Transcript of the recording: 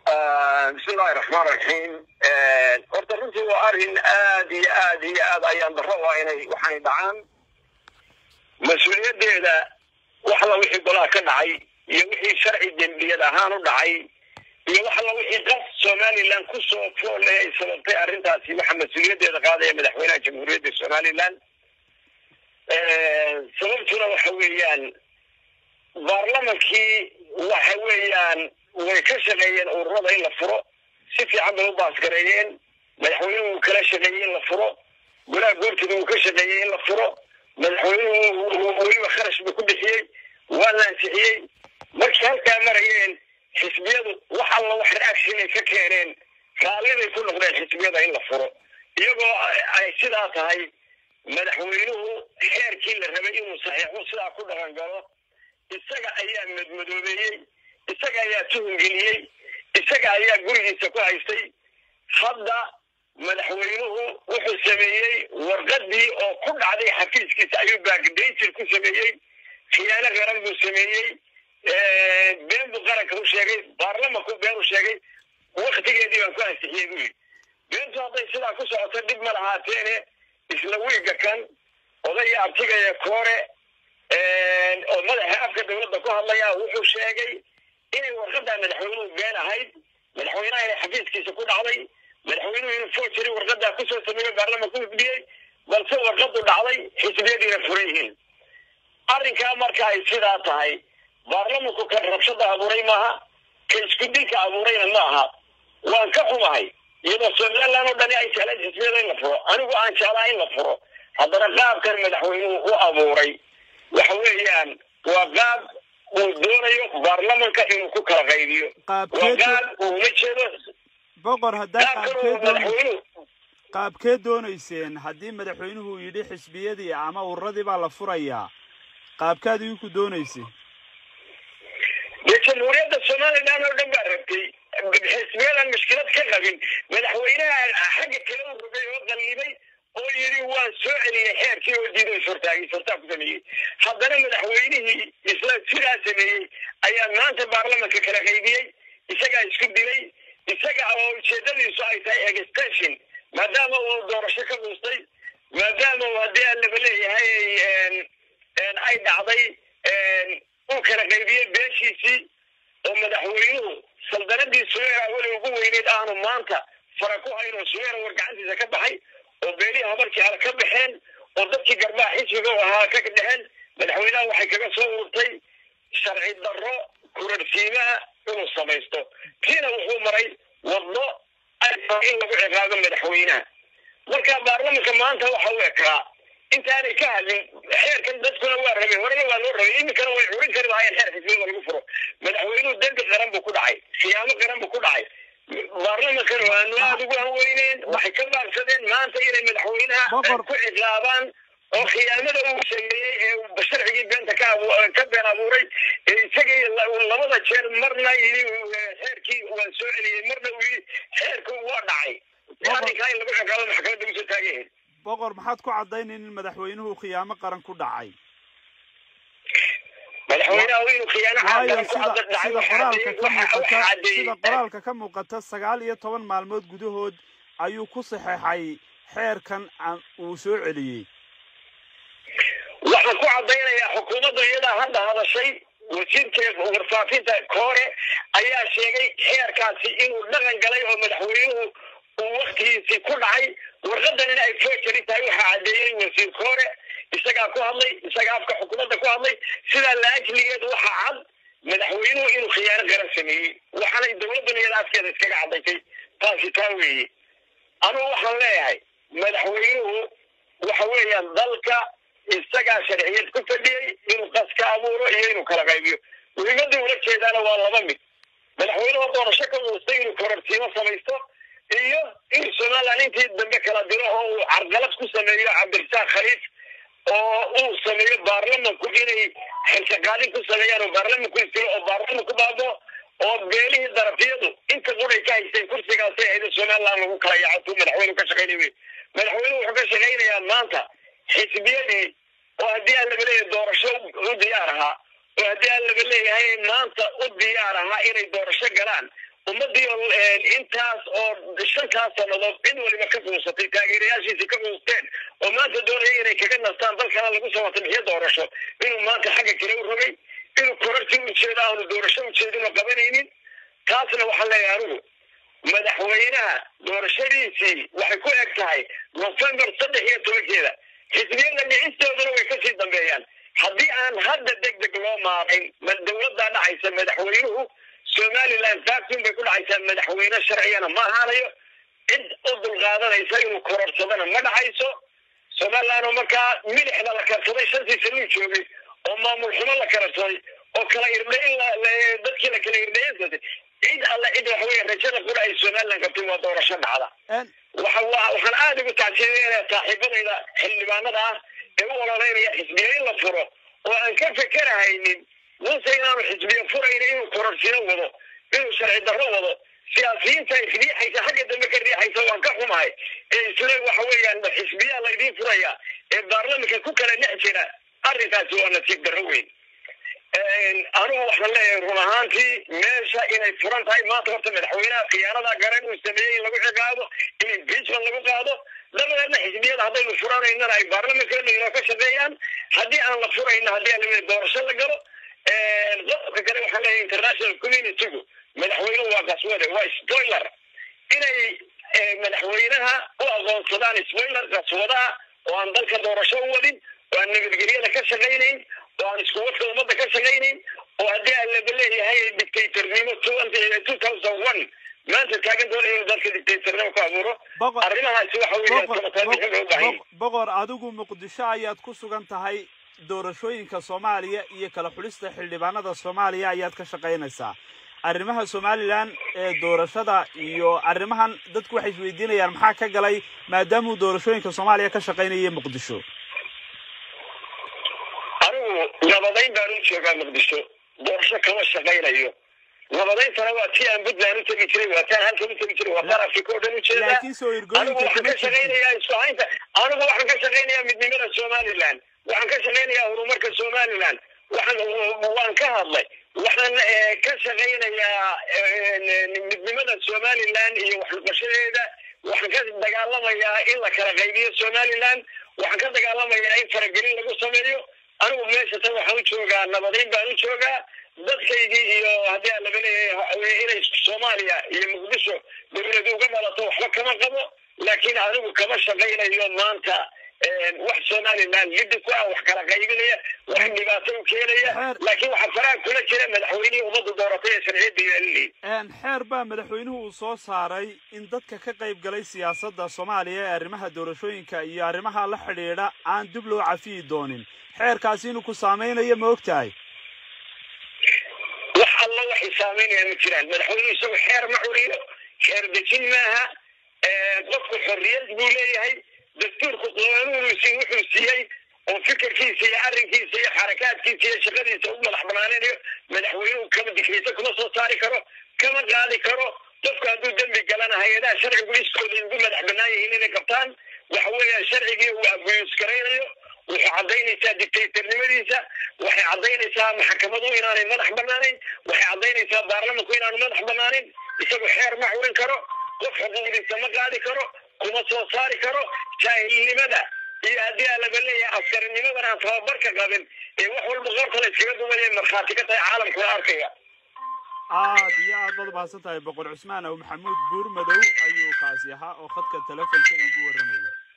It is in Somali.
bismillahi raxmaan raxiim horta runtii waa arrin aad iyo aad iyo aad ayaan daro waa inay waxaanay dhacaan mas-uuliyaddeeda wax alla wixii golaha ka dhacay iyo wixii sharci dembiyad ahaan u dhacay iyo wax alla wixii qas somalilan ku soo foole ay sababtay arrintaasi waxaa mas-uuliyaddeeda qaadaya madaxweynaha jamhuuriyadda somalilan sababtuna waxa weeyaan baarlamankii waxa weeyaan way ka shaqeeyeen ururada in la furo si fiican bay u baasgareeyeen madaxweynuhu uu kala shaqeeyey in la furo golaha goortida uu ka shaqeeyey in la furo madaxweynuhu weliba kharash buu ku bixiyey waa la ansixiyey markii halkaa marayeen xisbiyadu wax alla wax reaction ay ka keeneen raalliday ku noqdeen xisbiyada in la furo iyagoo ay sidaa tahay madaxweynuhu xeerkii la rabay inuu saxiixo sidaa ku dhaqan galo isaga ayaa madmadoobeeyey isaga ayaa tuhungeliyey isaga ayaa gurigiisa ku haystay hadda madaxweynuhu wuxuu sameeyey warqadii oo ku dhacday xafiiskiisa ayuu baagdayntir ku sameeyey khiyaano qaran buu sameeyey been buu qaranka u sheegay baarlamanku been u sheegay waktigeedii baan ku ansixiyey buu yidhi beentu hadday sidaa ku socoto dhib ma lahaateene isla wiiga kan odaya abtigaya koore oo madaxa afka dawladda ku hadlaya wuxuu sheegay inay warqadaa madaxweynuhu been ahayd madaxweynaha inay xafiiskiisa ku dhacday madaxweynuhu inuu forgery warqadaa kusoo sameeyo baarlamanku hufdiyey balse warqadu dhacday xisbiyadiina furan yihiin arrinkaa marka ay sidaa tahay baarlamanku kan rabshada abuuray maaha ka isku dilka abuurayna ma aha waan ka xumahay iyadoo somalilan oo dhani ay jeclayd xisbiyada in la furo anigu aan jeclaa in la furo haddana qaabkan madaxweynuhu u abuuray waxa weeyaan waa qaab uu doonayo baarlamanka inuu ku kala qaybiyo waa qaab uu la jeedo boqor haddaa qaabkan uu madaxweynuhu qaabkee doonayseen haddii madaxweynuhu uu yidhi xisbiyadii ama ururadii baa la furayaa qaabkaad iinku doonaysay dee jamhuuriyadda somalilan oo dhan baa rabtay xisbiyadan mushkilad ka qabin madaxweynaha xagga kale u rogay oo qallibay oo yidhi waan soo celiyey xeerkii oo diiday sortaagay sortaa ku sameeyey haddana madaxweynihii isla sidaa sameeyey ayaa maanta baarlamanka kala qaybiyey isagaa isku dilay isaga oo ujeedadiisu ay tahay extension maadaama uu doorasho ka dhuustay maadaama uu haddii aan laba leeyahay ay dhacday uu kala qaybiyey beeshiisii oo madaxweynuhu saldanadii sumeera weli ugu weyneyd aanu maanta fara ku hayn oo sumeera war gacantiisa ka baxay oo beelihii habarkii hale ka baxeen oo dadkii garbaha xisbiga ahaa ka dhexeen madaxweynaha waxay kaga soo ururtay sharci darro kurarsiimaha inuu samaysto kiina wuxuu maray waddo in lagu ciqaabo madaxweynaha marka baarlamanka maanta waxa u ekaa intaanay ka hadlin xeerkan dadkuna waa rabeen horena waa loo rabay iminkana way curin kari lahaayeen xeer xisbiyada lagu furo madaxweynuhu dembi qaran buu ku dhacay khiyaamo qaran buu ku dhacay baarlamankan waanu aada ugu hanweyneen waxay ka baabsadeen maanta inay madaxweynaha ku ciqaabaan oo khiyaamada uu sameeyey ee sharcigii beenta ka ka been abuuray ee isagii labada jeer marna yidhi xeerkii waan soo celiyey marna uu yidhi xeerku waa dhacay arrinkaa in lagu ciqaabo maxkamadda usoo taagayahay boqor maxaad ku caddaynayn in madaxweynuhu khiyaamo qaran ku dhacay madaxweynaha inuu khiyaano waayo qaran ku sida dhacay sida qoraalka ka muuqata sida caddeeyey qoraalka ka muuqata sagaal iyo toban maalmood gudahood ayuu ku saxeexay xeerkan aan- uu soo celiyey waxaan ku caddaynayaa xukuumaddu iyadaa hadda hadashay wasiirka warfaafinta koore ayaa sheegay xeerkaasi inuu dhaqan galay oo madaxweynuhu uu waktigiisii ku dhacay warqadan in ay forgery tahay waxaa caddeeyey wasiir koore isagaa ku hadlay isagaa afka xukuumadda ku hadlay sidaa laajligeed waxaa cad madaxweynuhu inuu khiyaano qaran sameeyey waxaanay dowladdan iyada afkeeda iskaga caddaysay taasi taa weeye anugu waxaan leeyahay madaxweynuhu waxa weeyaan dalka isagaa sharciyad ku fadhiyey inuu qas ka abuuro iyo inuu kala qaybiyo muhiimadda ula jeedaana waa laba mid madaxweynuhu doorasho ka uustay inuu kororsiimo samaysto iyo inuu somaliland intii dambe kala diro oo uu carqalad ku sameeyo cabdirasaaq khaliif oo uu sameeyo baarlamanku inay xilkaqaadin ku sameeyaan oo baarlamanku istiro oo baarlamanku baabo oo beelihii darafiyadu inta quray ka haysteen kursigaasay ahayd somaliland lagu kala yaaco tuu madaxweynuhu ka shaqaynay wey madaxweynuhu wuxuu ka shaqaynayaa maanta xisbiyadii oo haddii aan laba leeyahay doorasho u diyaar ahaa oo haddii aan laba leeyahay maanta u diyaar ahaa inay doorasho galaan ummadii intaas oo shantaas sannadood cid waliba ka quusatay taageerayaashiisii ka quusteen oo maanta doonaya inay kaga nastaan dalkana lagu soo wata bixiyo doorasho inuu maanta xagga kale u rogay inuu korartii ujeeda aanu doorasho ujeedino qabanaynin taasna waxaan leeyahay anigu madaxweynaha doorashadiisii waxay ku eg tahay nofembar saddex iyo tobankeeda xisbiyada dhicistooduna way kasii dambeeyaan haddii aan hadda deg deg loo maarayn ma dawladdaa dhacaysa madaxweynuhu somaliland vacuum bay ku dhacaysaa madaxweyne sharcigana ma ahaanayo cid u dulqaadanaysa inuu kororsadana ma dhacayso somaliland oo markaa milixda la karsaday shantii sanuu joogay oo maamul xumo la karsaday oo kala irdhayn dadkii la kala irdhayansatay cid alle cid waxa weeye rajada qura ay somaliland qabtay waa doorasho dhacda waxa waxaan aada ugu tacsiideynaya saaxiibadayda xildhibaanada ah ee u ololeynaya xisbiya in la furo oo aan ka fekerahaynin muse inaanu xisbiya furayna inuu kororsino wado inuu sharci darro wado siyaasiyiinta riixaysa xagga dambe ka riixaysa waan ka xumahay ee isle waxa weeyaan xisbiyaa laydiin furaya ee baarlamanka ku kala dhex jira arrinkaasi waa nasiib darro weyn anigu waxaan leeyahay run ahaantii meesha inay furan tahay maanta horta madaxweynaha khiyaanada garan uu sameeyey in lagu ciqaabo in impeachment lagu qaado dabadeedna xisbiyada haddaynu furanaynana ay baarlamanka inoo ka shaqeeyaan haddii aan la furayna haddii aan la doorasho la galo qodobka kale waxaan leeyahay international communitygu madaxweynuhu waa qaswade waa spoiler inay madaxweynaha u aqoonsadaan spoiler qaswadaha oo aan dalka doorasho u wadin oo aan nabadgelyada ka shaqaynayn oo aan isku wadka ummadda ka shaqaynayn oo haddii aan laba leeyahay dictatornimo two thousand one maanta taagan doonaya inuu dalka dictatornimo ku abuuro arrimahaasi waxa weeyaan boqor adigu muqdisho ayaad ku sugan tahay doorashooyinka soomaaliya iyo kala xulista xildhibaanada soomaaliya ayaad ka shaqaynaysaa arrimaha somalilan ee doorashada iyo arrimahan dadku waxay isweydiinayaan maxaa ka galay maadaamuu doorashooyinka soomaaliya ka shaqaynaya muqdisho anigu nabadayn baan u joogaa muqdisho doorasho kama shaqaynayo nabadayntana waa tii aan puntland u tegi jiray waa taan halkan u tegi jiray waa taan africa oo dhan u jeedaa anigu waxaan ka shaqaynayaa isku haynta anigu waxaan ka shaqaynayaa midnimada somaliland waxaan ka shaqaynayaa horumarka somaliland waxaan waan ka hadlay waxaan ka shaqaynayaa midnimada somaliland iyo waxnoqoshadeeda waxaan ka dagaalamayaa in la kala qaybiyo somaliland waxaan ka dagaalamayaa in faragelin lagu sameeyo anigu meesha tan waxaan u joogaa nabadayn baan u joogaa dadkaygii iyo haddii aan laga leeyahay inay soomaaliya iyo muqdisho dawladu uga dhalato waxba kama qabo laakiin anigu kama shaqaynayo maanta wax somaliland liddi ku ah wax kala qaybinaya wax dhibaato u keenaya laakiin waxaa faraha kula jira madaxweynihii ummadda dooratay ee sharciyadda yeelinayay xeer baa madaxweynuhu uu soo saaray in dadka ka qayb galay siyaasadda soomaaliya ee arrimaha doorashooyinka iyo arrimaha la xidhiidha aan dib loo cafiyi doonin xeerkaasi inuu ku saameynayo ma og tahay wax alla waxay saameynayaan ma jiraan madaxweynuhu isagu xeer ma curiyo xeer dejin maaha qofku xorriyad buu leeyahay dastuurku qaanuunusi wuxuu siiyey oo fikirkiisa iyo arrinkiisa iyo xarakaadkiisa iyo shaqadiisa u madax banaanaynayo madaxweynuhu kama dikriysa kuma soo saari karo kama qaadi karo qofku hadduu dembi galana hay-adaha sharcigu iskooda ugu madax banaan yihiin inay qabtaan waxa weeyaan sharcigii uu abuyus garaynayo waxay caddaynaysaa dictatornimadiisa waxay caddaynaysaa maxkamadu inaanay madax banaanayn waxay caddaynaysaa baarlamanku inaanu madax banaanin isagu xeer ma curin karo qof xuquuqdiisa ma qaadi karo kuma soo saari karo jaahilnimada iyo haddii aa laba leeyahay askarinimadan aan tababarka qabin ee wax walba qorta la iskaga dumaya markhaati ka tahay caalamkuna arkaya aad iyo aad baad umahadsan tahay boqor cusmaan aw maxamuud buur madow ayuu kaasi ahaa oo khadka telefonka igu warramaya